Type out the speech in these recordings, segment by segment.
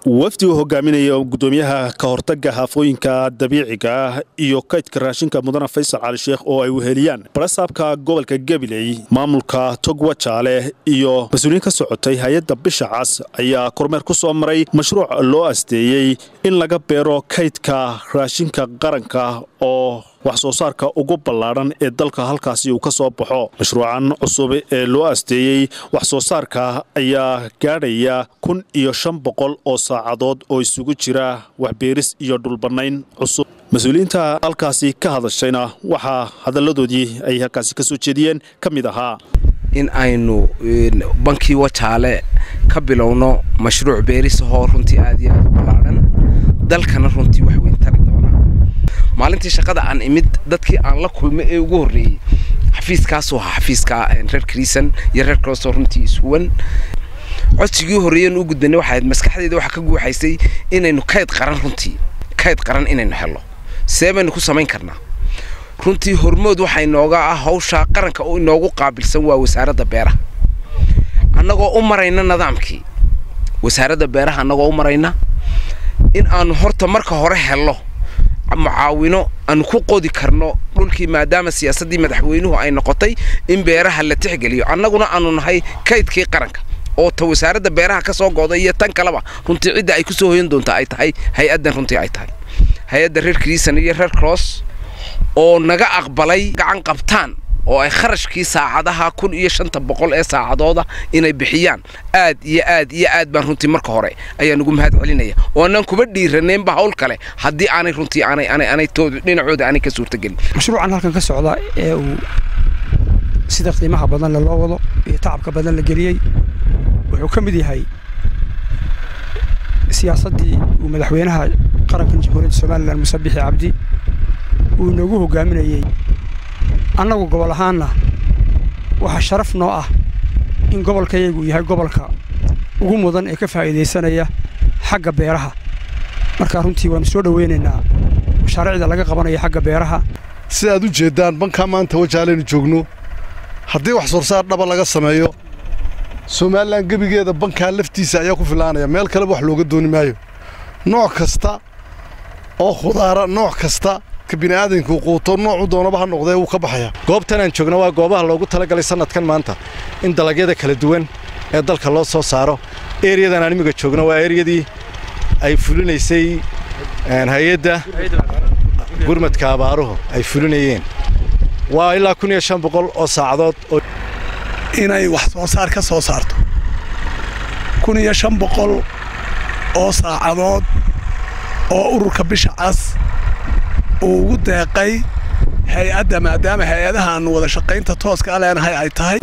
wafdi uu hogaaminaya gudoomiyaha ka hortaga haafooyinka dabiiciga ah iyo kaydka raashinka mudane faysal cali sheekh oo ay weheliyaan barasaabka gobolka gabiley maamulka togwa jaale iyo mas-uuliyiin ka socotay hay-adda bisha cas ayaa kormeer ku soo maray mashruuc loo asteeyey in laga beero kaydka raashinka qaranka oo wax soo saarka ugu ballaadhan ee dalka halkaasi uu ka soo baxo mashruucan cusub ee loo asteeyey wax soo saarka ayaa gaadhaya kun iyo shan boqol oo saacadood oo isugu jira waxbeeris iyo dhulbannayn cusub mas-uuliyiinta halkaasi ka hadashayna waxaa hadalladoodii ay halkaasi ka soo jeediyeen ka mid ahaa in aynu bankii wajaale ka bilowno mashruuc beerisahoo runtii aad iyo aad u ballaadhan dalkana runtii wax weyn tari doona maalintii shaqada aan imid dadkii aan la kulmay ee ugu horreeyey xafiiskaasoo ahaa xafiiska reer kriisan iyo reer crossoo runtii ishuwan codsigii horreeyan u gudbanay waxay ahayd maskaxdeeda waxaa ka guuxaysay inaynu kayd qaran runtii kayd qaran inaynu helno see baynu ku samayn karnaa runtii hormood waxaa inooga ah hawshaa qaranka oo inoogu qaabilsan waa wasaaradda beeraha annagoo u marayna nidaamkii wasaaradda beeraha annagoo u marayna in aanu horta marka hore helno mucaawino aanu ku qodi karno dhulkii maadaama siyaasaddii madaxweynuhu ay noqotay in beeraha la tixgeliyo annaguna aanu nahay kaydkii qaranka oo ta wasaaradda beeraha ka soo go'da iyo tan kaleba runtii cidda ay ku soo hoyan doonta ay tahay hay-addan runtii ay tahay hay-adda reer kriisan iyo reer cross oo naga aqbalay gacan qabtaan oo ay kharashkii saacadaha kun iyo shanta boqol ee saacadooda inay bixiyaan aad iyo aad iyo aad baan runtii marka hore ayaan ugu mahad celinaya oo annaan kuba dhiiranaynba hawl kale haddii aanay runtii aanay aanay aanay tood dhinacooda aanay ka suurtagelin mashruucan halkan ka socda ee uu sida qiimaha badan loo wado iyo tacabka badan la geliyey wuxuu ka mid yahay siyaasaddii uu madaxweynaha qarankan jamhuuriyadda somalilan muse bixi cabdi uu inoogu hogaaminayey annagu gobol ahaanna waxaa sharaf noo ah in gobolkayagu yahay gobolka ugu mudan ee ka faa'iidaysanaya xagga beeraha markaa runtii waannu soo dhowaynaynaa mashaariicda laga qabanaya xagga beeraha sida aad u jeeddaan bankaa maanta wajaalaynu joogno haddii wax sorsaar dhaba laga sameeyo somalilan gebigeeda bankaa laftiisa ayaa ku filaanaya meel kaleba wax looga dooni maayo nooc kasta oo khudaara nooc kasta bini'aadamku quuto noocu doonaba ha noqdee wuu ka baxayaa goobtan aan joogna waa goobaha loogu talagalay sannadkan maanta in dalagyada kala duwan ee dalka loo soo saaro ereyadan aan imiga joogno waa ereyadii ay fulinaysay hay-adda gurmadka abaaruhu ay fulinayeen waa ilaa kun iyo shan boqol oo saacadood oo inay wax soo saar ka soo saarto kun iyo shan boqol oo saacadood oo ururka bisha cas uu ugu deeqay hay-adda maadaama hay-adaha aanu wada shaqaynta tooska a leenahay ay tahay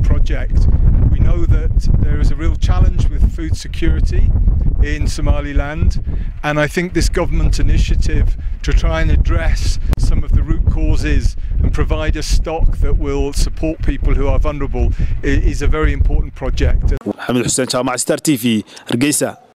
in Somaliland and I think this government initiative to try and address some of the root causes and provide a stock that will support people who are vulnerable is a very important project. Maxamed Xuseen Jaamac Star TV Hargeysa